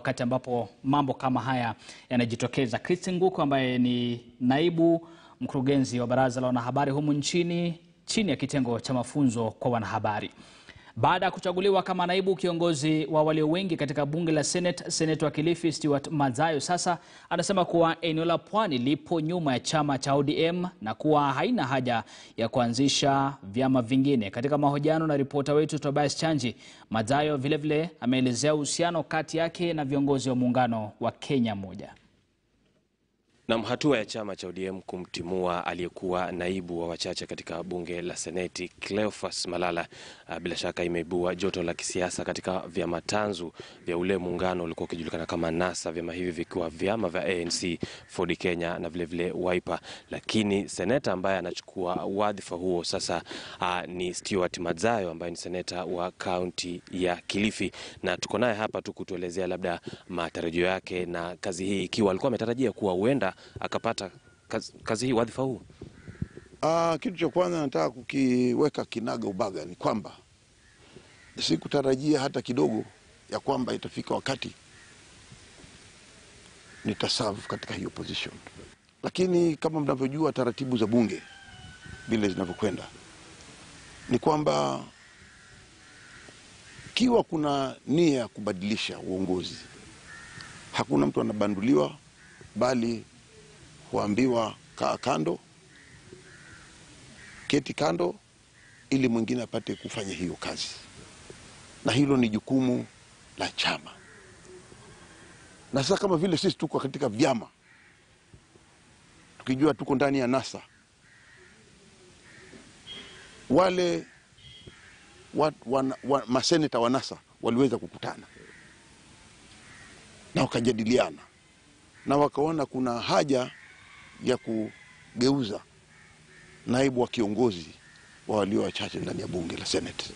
wakati ambapo mambo kama haya yanajitokeza. Christine Nguku ambaye ni naibu mkurugenzi wa baraza la wanahabari humu nchini chini ya kitengo cha mafunzo kwa wanahabari. Baada ya kuchaguliwa kama naibu kiongozi wa walio wengi katika bunge la Senate, seneta wa Kilifi Stewart Madzayo sasa anasema kuwa eneo la Pwani lipo nyuma ya chama cha ODM na kuwa haina haja ya kuanzisha vyama vingine. Katika mahojiano na ripota wetu Tobias Chanji, Madzayo vilevile ameelezea uhusiano kati yake na viongozi wa muungano wa Kenya Moja. Nam, hatua ya chama cha ODM kumtimua aliyekuwa naibu wa wachache katika bunge la Seneti Cleophas Malala uh, bila shaka imeibua joto la kisiasa katika vyama tanzu vya ule muungano ulikuwa ukijulikana kama NASA, vyama hivi vikiwa vyama vya ANC, Ford Kenya na vilevile Wiper. Lakini seneta ambaye anachukua wadhifa huo sasa uh, ni Stewart Madzayo ambaye ni seneta wa kaunti ya Kilifi, na tuko naye hapa tu kutuelezea labda matarajio yake na kazi hii, ikiwa alikuwa ametarajia kuwa huenda akapata kazi, kazi hii wadhifa huu. Ah, kitu cha kwanza nataka kukiweka kinaga ubaga ni kwamba sikutarajia hata kidogo ya kwamba itafika wakati nitaserve katika hiyo position, lakini kama mnavyojua taratibu za bunge vile zinavyokwenda ni kwamba kiwa kuna nia ya kubadilisha uongozi, hakuna mtu anabanduliwa, bali huambiwa kaa kando, keti kando, ili mwingine apate kufanya hiyo kazi, na hilo ni jukumu la chama. Na sasa kama vile sisi tuko katika vyama, tukijua tuko ndani ya NASA, wale wa, wa, wa, maseneta wa NASA waliweza kukutana na wakajadiliana na wakaona kuna haja ya kugeuza naibu wa kiongozi wa walio wachache ndani ya bunge la Senate,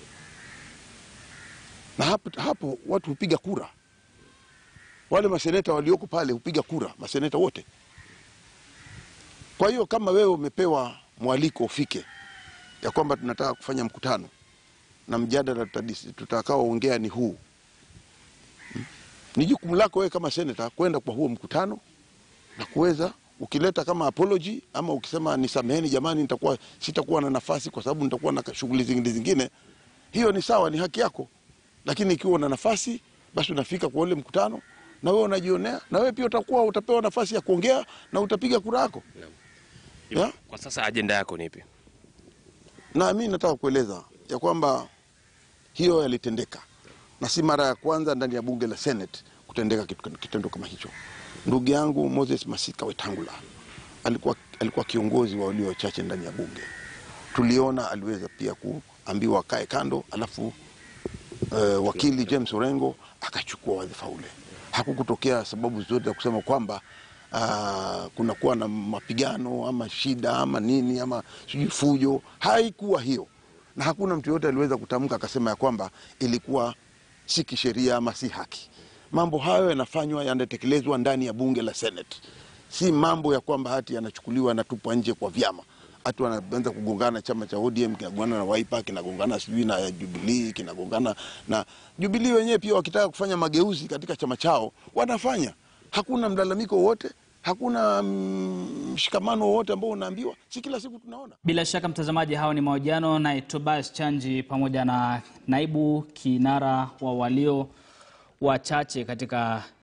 na hapo, hapo watu hupiga kura. Wale maseneta walioko pale hupiga kura, maseneta wote. Kwa hiyo kama wewe umepewa mwaliko ufike, ya kwamba tunataka kufanya mkutano na mjadala tutakaoongea ni huu hmm? Ni jukumu lako wewe kama seneta kwenda kwa huo mkutano na kuweza ukileta kama apology ama ukisema nisameheni jamani, nitakuwa sitakuwa na nafasi kwa sababu nitakuwa na shughuli zingine zingine, hiyo ni sawa, ni haki yako. Lakini ikiwa una nafasi, basi unafika kwa ule mkutano na wewe unajionea, na wewe pia utakuwa utapewa nafasi ya kuongea na utapiga kura yako. Ya? Kwa sasa ajenda yako ni ipi? Na mimi nataka kueleza ya kwamba hiyo yalitendeka na si mara ya kwanza ndani ya bunge la Senate kutendeka kitendo kama hicho. Ndugu yangu Moses Masika Wetangula alikuwa, alikuwa kiongozi wa walio wachache ndani ya bunge. Tuliona aliweza pia kuambiwa akae kando, alafu uh, wakili James Orengo akachukua wadhifa ule. Hakukutokea sababu zote za kusema kwamba uh, kunakuwa na mapigano ama shida ama nini ama sijui fujo. Haikuwa hiyo, na hakuna mtu yoyote aliweza kutamka akasema ya kwamba ilikuwa si kisheria ama si haki. Mambo hayo yanafanywa yanatekelezwa ndani ya bunge la Senate, si mambo ya kwamba hati yanachukuliwa yanatupwa nje kwa vyama. Hatu wanaanza kugongana, chama cha ODM kinagongana na Wiper, kinagongana sijui na Jubilee, kinagongana na Jubilee wenyewe pia wakitaka kufanya mageuzi katika chama chao wanafanya. Hakuna mlalamiko wowote, hakuna mshikamano mm, wowote ambao unaambiwa, si kila siku tunaona. Bila shaka mtazamaji, hao ni mahojiano na Tobias Chanji pamoja na naibu kinara wa walio wachache katika